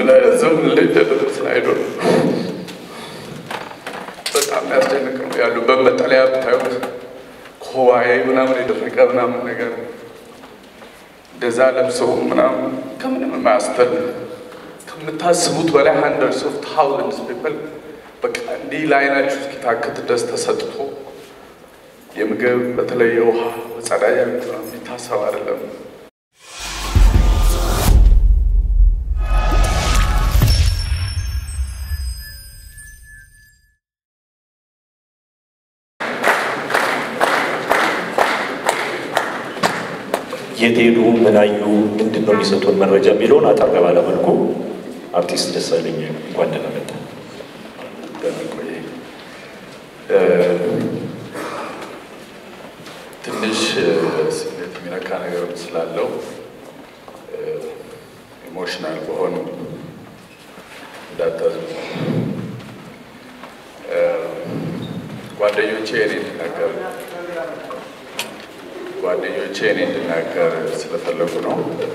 ምን አይነት ዘመን ላይ እንደደረስን አይዶል በጣም ያስደንቅ ነው። ያሉበት መጠለያ ብታዩት ከዋይ ምናምን የደረቀ ምናምን ነገር እንደዛ ለብሰው ምናምን ከምንም የማያስተል ከምታስቡት በላይ ሀንድረድስ ኦፍ ታውዘንድስ ፒፕል በቃ እንዲህ ለአይናችሁ እስኪታክት ድረስ ተሰጥቶ የምግብ በተለይ የውሃ መጸዳጃ ቤት ምናምን የሚታሰብ አይደለም። የት ሄዱ፣ ምን አዩ፣ ምንድን ነው የሚሰጡን መረጃ የሚለውን አጠር ባለ መልኩ አርቲስት ደሳለኝ እንኳን ደህና መጣ። በመቆየ ትንሽ ስሜት የሚነካ ነገር ስላለው ኢሞሽናል በሆኑ እንዳታዝኑ። ጓደኞቼ እኔ እንድናገር ጓደኞቼ እኔ እንድናገር ስለፈለጉ ነው።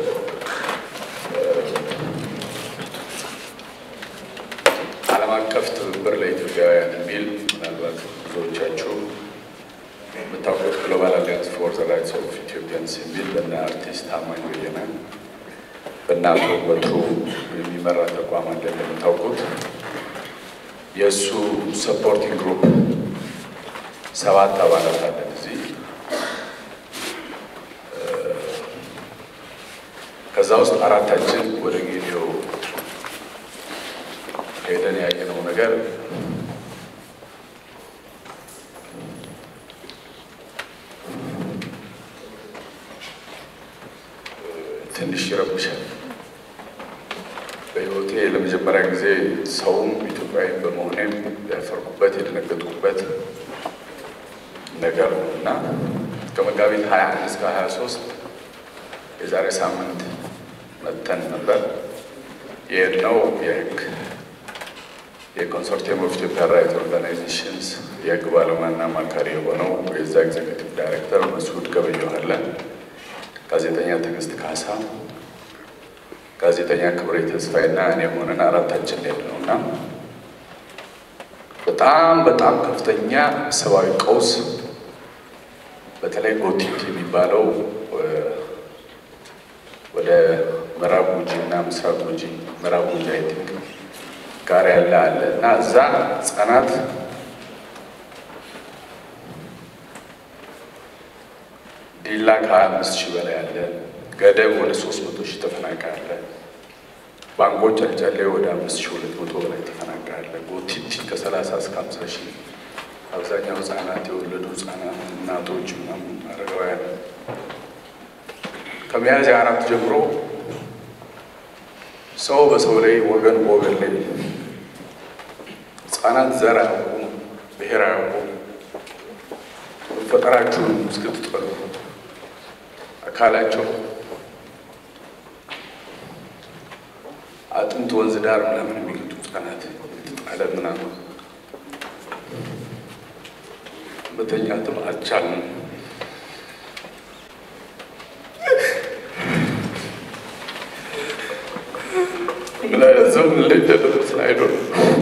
ዓለም አቀፍ ትብብር ለኢትዮጵያውያን የሚል ምናልባት ብዙዎቻችሁ የምታውቁት ግሎባል አሊያንስ ፎር ዘ ራይትስ ኦፍ ኢትዮጵያንስ የሚል በእነ አርቲስት ታማኝ በየነ በእነ አቶ በትሩ የሚመራ ተቋም አለ እንደምታውቁት። የእሱ ሰፖርቲንግ ግሩፕ ሰባት አባላት አለን እዚህ። ከዛ ውስጥ አራታችን ወደ ጌዲዮ ሄደን ያየነው ነገር ትንሽ ይረብሻል። በሕይወቴ ለመጀመሪያ ጊዜ ሰውም ኢትዮጵያዊ በመሆኔም ያፈርኩበት የደነገጥኩበት ነገር ነው እና ከመጋቢት 21 እስከ 23 የዛሬ ሳምንት መጥተን ነበር የሄድነው የህግ የኮንሶርቲየም ኦፍ ኢትዮጵያ ራይት ኦርጋናይዜሽንስ የህግ ባለሙያና አማካሪ የሆነው የዛ ኤግዜክቲቭ ዳይሬክተር መስዑድ ገበየሁ አለ፣ ጋዜጠኛ ትዕግስት ካሳ፣ ጋዜጠኛ ክብሬ ተስፋዬና እኔ ሆነን አራታችን ሄድ ነው እና በጣም በጣም ከፍተኛ ሰብአዊ ቀውስ በተለይ ጎቲት የሚባለው ወደ ምዕራብ ጉጂ እና ምስራቅ ጉጂ ምዕራብ ጉጂ አይ ቲንክ ጋር ያለ አለ እና እዛ ህጻናት ዲላ ከሀያ አምስት ሺህ በላይ አለ። ገደብ ወደ ሶስት መቶ ሺህ ተፈናቃይ አለ። ባንኮች ጨልጨሌ ወደ አምስት ሺህ ሁለት መቶ በላይ ተፈናቃይ አለ። ጎቲቲ ከሰላሳ እስከ ሀምሳ ሺህ አብዛኛው ህጻናት የወለዱ ህጻናት እናቶች ምናምን አረጋውያን ከሚያዝያ አራት ጀምሮ ሰው በሰው ላይ ወገን በወገን ላይ ህጻናት ዘር አያውቁም፣ ብሔር አያውቁም። መፈጠራችሁን እስክትጠሉ አካላቸው አጥንት ወንዝ ዳር ምናምን የሚገጡ ህጻናት የተጣለ ምናምን መተኛትም አልቻልንም። ምን አይነት ዘመን ላይ እንደደረስን አይዶል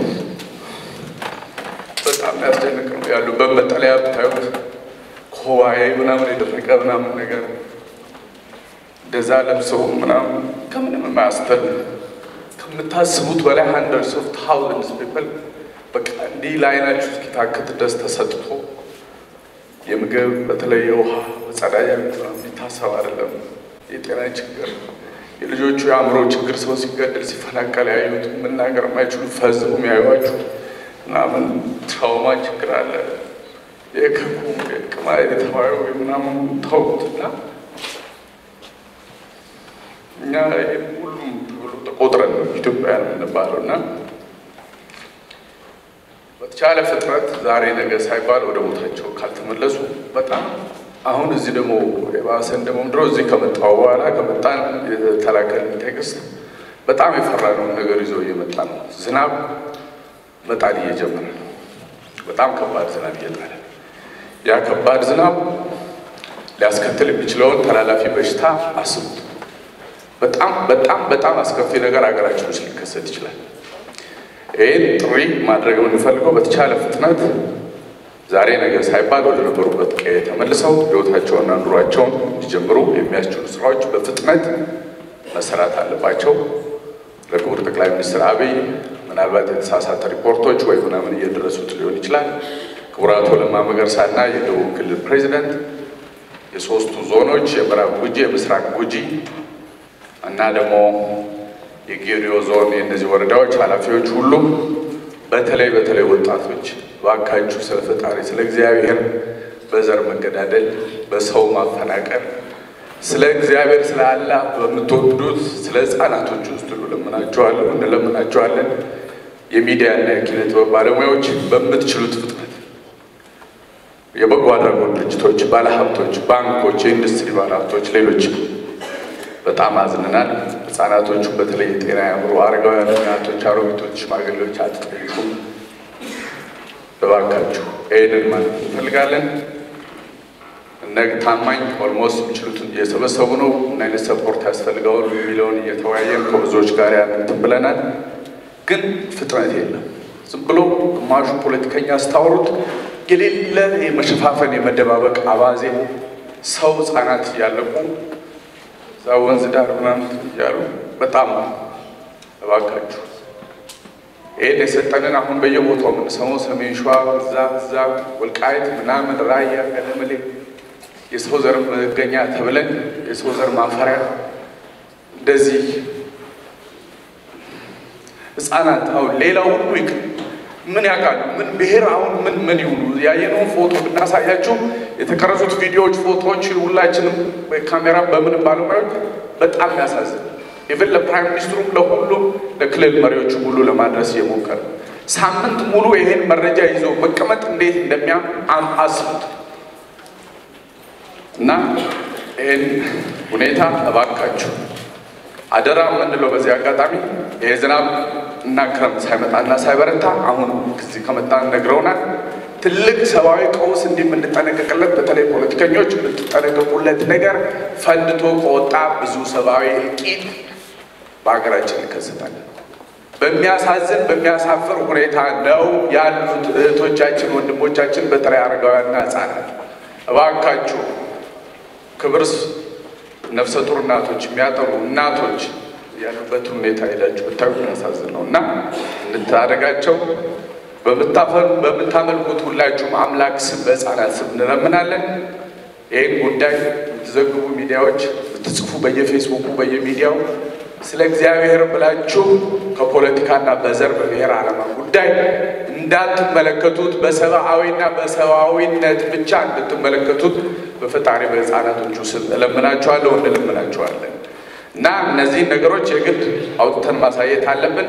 በጣም ያስደንቅ ነው። ያሉበት መጠለያ ብታዩት ከዋይ ምናምን የደረቀ ምናምን ነገር እንደዛ ለብሰው ምናምን ከምንም የማያስተል ከምታስቡት በላይ ሀንድረድስ ኦፍ ታውዘንድስ ፒፕል በቃ እንዲህ ለአይናችሁ እስኪታክት ድረስ ተሰጥቶ የምግብ በተለይ የውሃ መጸዳጃ ቤት ምናምን የሚታሰብ አይደለም። የጤና ችግር የልጆቹ የአእምሮ ችግር ሰው ሲገደል ሲፈናቀል ያዩት መናገር የማይችሉ ፈዝው የሚያዩዋችሁ ምናምን ትራውማ ችግር አለ። የከኩም የቅማ የተባዩ ምናምን ታውቁትና እኛ ሁሉም ብሎ ተቆጥረን ኢትዮጵያውያን የምንባለው እና በተቻለ ፍጥነት ዛሬ ነገ ሳይባል ወደ ቦታቸው ካልተመለሱ በጣም አሁን እዚህ ደግሞ የባሰን ደግሞ ድሮ እዚህ ከመጣው በኋላ ከመጣን የተላከልን ቴክስት በጣም የፈራነውን ነገር ይዞ እየመጣ ነው። ዝናብ መጣል እየጀመረ ነው። በጣም ከባድ ዝናብ እየጣለ ያ ከባድ ዝናብ ሊያስከትል የሚችለውን ተላላፊ በሽታ አስቡት። በጣም በጣም በጣም አስከፊ ነገር ሀገራችን ውስጥ ሊከሰት ይችላል። ይህን ጥሪ ማድረግ የምንፈልገው በተቻለ ፍጥነት ዛሬ ነገ ሳይባል ወደ ነበሩበት ቀዬ ተመልሰው ሕይወታቸውንና ኑሯቸውን እንዲጀምሩ የሚያስችሉ ስራዎች በፍጥነት መሰራት አለባቸው። ለክቡር ጠቅላይ ሚኒስትር አብይ ምናልባት የተሳሳተ ሪፖርቶች ወይ ምናምን እየደረሱት ሊሆን ይችላል። ክቡር አቶ ለማ መገርሳና የደቡብ ክልል ፕሬዚደንት የሶስቱ ዞኖች የምዕራብ ጉጂ፣ የምስራቅ ጉጂ እና ደግሞ የጌዲዮ ዞን የእነዚህ ወረዳዎች ኃላፊዎች ሁሉ በተለይ በተለይ ወጣቶች ባካችሁ ስለ ፈጣሪ ስለ እግዚአብሔር በዘር መገዳደል፣ በሰው ማፈናቀል፣ ስለ እግዚአብሔር ስለ አላህ በምትወዱት ስለ ሕፃናቶች ውስጥ ሁሉ ለምናቸዋለን እንለምናቸዋለን። የሚዲያና የኪነ ጥበብ ባለሙያዎች በምትችሉት ፍጥነት የበጎ አድራጎት ድርጅቶች፣ ባለሀብቶች፣ ባንኮች፣ የኢንዱስትሪ ባለሀብቶች፣ ሌሎች በጣም አዝነናል። ህጻናቶቹ በተለይ የጤና ያምሮ አረጋውያን፣ እናቶች፣ አሮጊቶች፣ ሽማግሌዎች አትጠይቁ እባካችሁ። ይህንን ማለት እንፈልጋለን። እነ ታማኝ ኦልሞስት የሚችሉትን እየሰበሰቡ ነው። ምን አይነት ሰፖርት ያስፈልገዋል የሚለውን እየተወያየን ከብዙዎች ጋር ያንትን ብለናል። ግን ፍጥነት የለም። ዝም ብሎ ግማሹ ፖለቲከኛ ስታወሩት የሌለ የመሸፋፈን የመደባበቅ አባዜ ሰው ህጻናት እያለቁ እዛ ወንዝ ዳር ምናምን እያሉ በጣም እባካችሁ ይህን የሰጠንን አሁን በየቦታው የምንሰማው ሰሜን ሸዋ እዛ እዛ ወልቃይት ምናምን ራያ ገለመሌ የሰው ዘር መገኛ ተብለን የሰው ዘር ማፈሪያ እንደዚህ ህፃናት አሁን ሌላው ሁሉ ይቅር ምን ያውቃሉ? ምን ብሔር አሁን ምን ምን ይሁኑ? ያየነውን ፎቶ ብናሳያችሁ የተቀረጹት ቪዲዮዎች፣ ፎቶዎች ሁላችንም ካሜራ በምንም ባለሙያዎች በጣም ያሳዝን። ኢቨን ለፕራይም ሚኒስትሩም ለሁሉም ለክልል መሪዎቹ ሁሉ ለማድረስ እየሞከረ ሳምንት ሙሉ ይሄን መረጃ ይዞ መቀመጥ እንዴት እንደሚያም አስቡት። እና ይህን ሁኔታ እባካችሁ አደራ የምንለው በዚህ አጋጣሚ ይሄ ዝናብ እና ክረምት ሳይመጣና ሳይበረታ አሁን ጊዜ ከመጣ ነግረውናል። ትልቅ ሰብአዊ ቀውስ እንዲህ የምንጠነቀቅለት በተለይ ፖለቲከኞች የምትጠነቀቁለት ነገር ፈንድቶ ከወጣ ብዙ ሰብአዊ እልቂት በሀገራችን ይከሰታል። በሚያሳዝን በሚያሳፍር ሁኔታ ነው ያሉት እህቶቻችን፣ ወንድሞቻችን በተለይ አረጋውያንና ሕፃናት እባካችሁ ክብር ነፍሰ ጡር እናቶች የሚያጠሩ እናቶች ያሉበትን ሁኔታ ሄዳችሁ ብታዩ የሚያሳዝን ነው እና እንታደጋቸው። በምታፈሩ በምታመልኩት ሁላችሁም አምላክ ስም በሕፃናት ስም እንለምናለን። ይህን ጉዳይ የምትዘግቡ ሚዲያዎች የምትጽፉ በየፌስቡኩ በየሚዲያው ስለ እግዚአብሔር ብላችሁ ከፖለቲካና በዘር በብሔር ዓላማ ጉዳይ እንዳትመለከቱት በሰብአዊና በሰብአዊነት ብቻ እንድትመለከቱት በፈጣሪ በሕፃናቶቹ ስም እለምናችኋለሁ እንለምናችኋለን እና እነዚህን ነገሮች የግድ አውጥተን ማሳየት አለብን።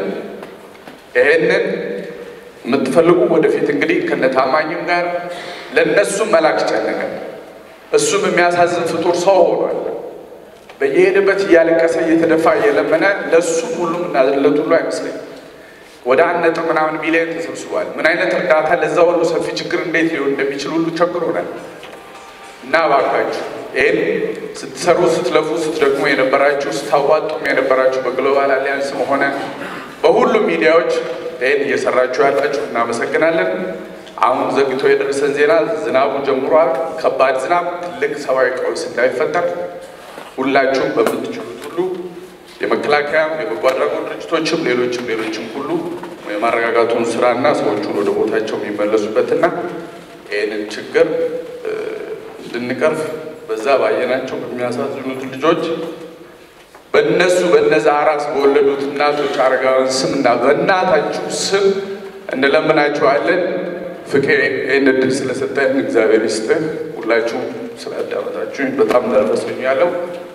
ይሄንን የምትፈልጉ ወደፊት እንግዲህ ከነታማኝም ጋር ለእነሱም መላክ ጨነቀን። እሱም የሚያሳዝን ፍጡር ሰው ሆኗል። በየሄደበት እያለቀሰ እየተደፋ እየለመነ ለእሱ ሁሉም እናለት ሁሉ አይመስለኝም። ወደ አንድ ነጥብ ምናምን ሚሊዮን ተሰብስቧል። ምን አይነት እርዳታ ለዛ ሁሉ ሰፊ ችግር እንዴት ሊሆን እንደሚችል ሁሉ ቸግሮናል። እና እባካችሁ ይህን ስትሰሩ ስትለፉ ስትደግሙ የነበራችሁ ስታዋጡም የነበራችሁ በግሎባል አሊያንስም ሆነ በሁሉም ሚዲያዎች ይህን እየሰራችሁ ያላችሁ እናመሰግናለን። አሁን ዘግቶ የደረሰን ዜና ዝናቡ ጀምሯል። ከባድ ዝናብ፣ ትልቅ ሰብአዊ ቀውስ እንዳይፈጠር ሁላችሁም በምትችሉት ሁሉ የመከላከያም የበጎ አድራጎት ድርጅቶችም ሌሎችም ሌሎችም ሁሉ የማረጋጋቱን ስራና ሰዎቹን ወደ ቦታቸው የሚመለሱበትና ይህንን ችግር እንድንቀርፍ በዛ ባየናቸው በሚያሳዝኑት ልጆች በእነሱ በነዛ አራስ በወለዱት እናቶች አረጋውያን ስምና በእናታችሁ ስም እንለምናችኋለን። ፍቄ ይህን እድል ስለሰጠን እግዚአብሔር ይስጥህ። ሁላችሁም ስላዳመጣችሁኝ በጣም ደረሰኛለሁ።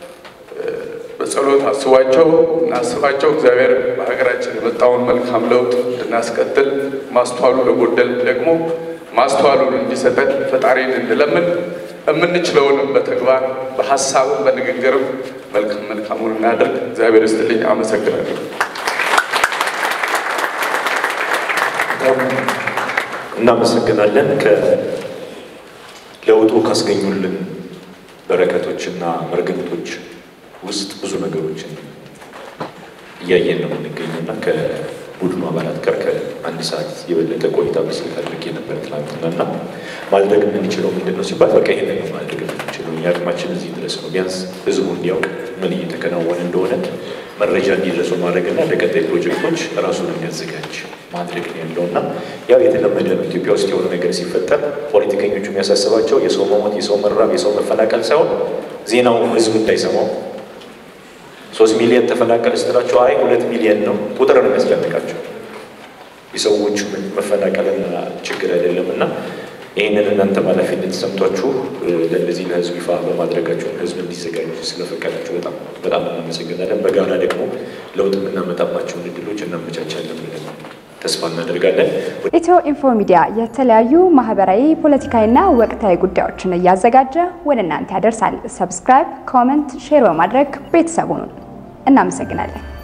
በጸሎት አስቧቸው እናስባቸው። እግዚአብሔር በሀገራችን የመጣውን መልካም ለውጥ እንድናስቀጥል ማስተዋሉ ለጎደል ደግሞ ማስተዋሉን እንዲሰጠን ፈጣሪን እንለምን። የምንችለውንም በተግባር በሀሳብም በንግግርም መልካም መልካሙን እናድርግ። እግዚአብሔር ይስጥልኝ። አመሰግናለሁ። እናመሰግናለን። ከለውጡ ካስገኙልን በረከቶችና መርገምቶች ውስጥ ብዙ ነገሮችን እያየን ነው የምንገኘው እና ከቡድኑ አባላት ጋር ከአንድ ሰዓት የበለጠ ቆይታ በስልክ አድርጌ ነበር ትናንትና እና ማድረግ የምንችለው ምንድን ነው ሲባል በቃ ይሄንን ነው ማድረግ የምንችለው እኛ አቅማችን እዚህ ድረስ ነው። ቢያንስ ህዝቡ እንዲያውቅ ምን እየተከናወነ እንደሆነ መረጃ እንዲደርሱ ማድረግና ለቀጣይ ፕሮጀክቶች ራሱን የሚያዘጋጅ ማድረግ ነው ያለው እና ያው የተለመደ ነው። ኢትዮጵያ ውስጥ የሆነ ነገር ሲፈጠር ፖለቲከኞቹ የሚያሳስባቸው የሰው መሞት፣ የሰው መራብ፣ የሰው መፈናቀል ሳይሆን ዜናው ህዝብ እንዳይሰማው ሶስት ሚሊዮን ተፈናቀል ስትላቸው አይ ሁለት ሚሊዮን ነው ቁጥር ነው የሚያስጨንቃቸው የሰዎቹ መፈናቀልና ችግር አይደለም እና ይህንን እናንተ ኃላፊነት ተሰምቷችሁ ለእነዚህ ለህዝብ ይፋ በማድረጋችሁ ህዝብ እንዲዘጋጅ ስለፈቀዳችሁ በጣም በጣም እናመሰግናለን። በጋራ ደግሞ ለውጥ የምናመጣባቸውን እድሎች እናመቻቻለን ብለን ተስፋ እናደርጋለን። ኢትዮ ኢንፎ ሚዲያ የተለያዩ ማህበራዊ፣ ፖለቲካዊና ወቅታዊ ጉዳዮችን እያዘጋጀ ወደ እናንተ ያደርሳል። ሰብስክራይብ፣ ኮመንት፣ ሼር በማድረግ ቤተሰቡን እናመሰግናለን።